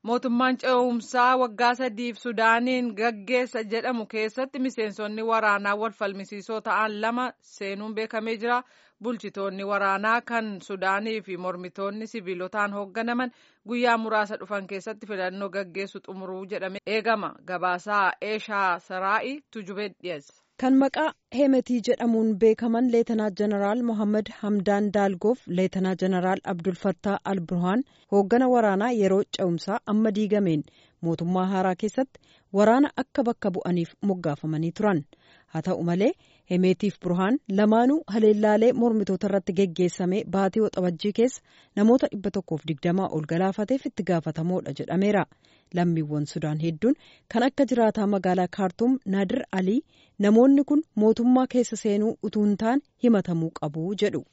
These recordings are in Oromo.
mootummaan ce'umsaa waggaa sadiif sudaaniin gaggeessa jedhamu keessatti miseensonni waraanaa wal falmisiisoo ta'an lama seenuun beekamee jira bulchitoonni waraanaa kan sudaanii fi mormitoonni siviilotaan hoogganaman guyyaa muraasa dhufan keessatti filannoo gaggeessu xumuruu jedhame eegama gabaasaa eeshaa saraa'i tujubee dhiyeessa. kan maqaa hemetii jedhamuun beekaman leetanaa jeneraal mohammad hamdaan daalgoof leetanaa jeneraal abdulfattaa alburhaan hooggana waraanaa yeroo ce'umsaa amma diigameen mootummaa haaraa keessatti waraana akka bakka bu'aniif moggaafamanii turan haa ta'u malee hemeetiif burhaan lamaanuu haleellaalee mormitoota irratti geggeessame baatii waxabajjii keessa namoota dhibba tokkoof digdamaa ol galaafateef itti gaafatamoodha jedhameera lammiiwwan sudaan hedduun kan akka jiraataa magaalaa kaartuum naadir alii namoonni kun mootummaa keessa seenuu utuu hin taane himatamuu qabu jedhu.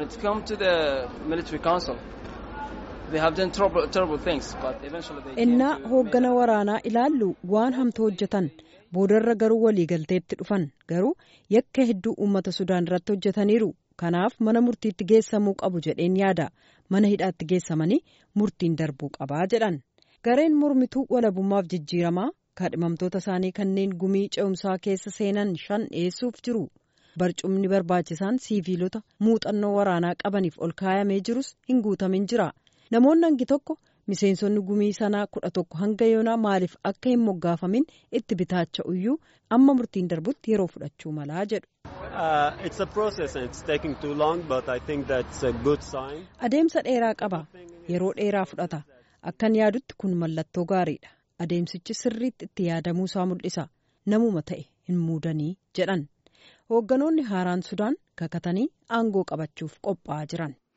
innaa hooggana waraanaa ilaallu waan hamtuu hojjetan boodarra garuu waliigalteetti dhufan garuu yakka hedduu uummata sudaan irratti hojjetaniiru kanaaf mana murtiitti geessamuu qabu jedheen yaada mana hidhaatti geessamanii murtiin darbuu qabaa jedhan gareen mormituu walabummaaf jijjiiramaa kaadhimamtoota isaanii kanneen gumii ce'umsaa keessa seenan shan dhiyeessuuf jiru barcumni barbaachisaan siiviilota muuxannoo waraanaa qabaniif ol kaayamee jirus hin guutamin jira namoonni hangi tokko miseensonni gumii sanaa kudha tokko hanga yoonaa maaliif akka hin moggaafamin itti bitaacha'uyyuu amma murtiin darbutti yeroo fudhachuu malaa jedhu. adeemsa dheeraa qaba yeroo dheeraa fudhata akkan yaadutti kun mallattoo gaariidha adeemsichi sirriitti itti yaadamuu isaa mul'isa namuma ta'e hin muudanii jedhan hoogganoonni haaraan sudaan kakatanii aangoo qabachuuf qophaa'aa jiran.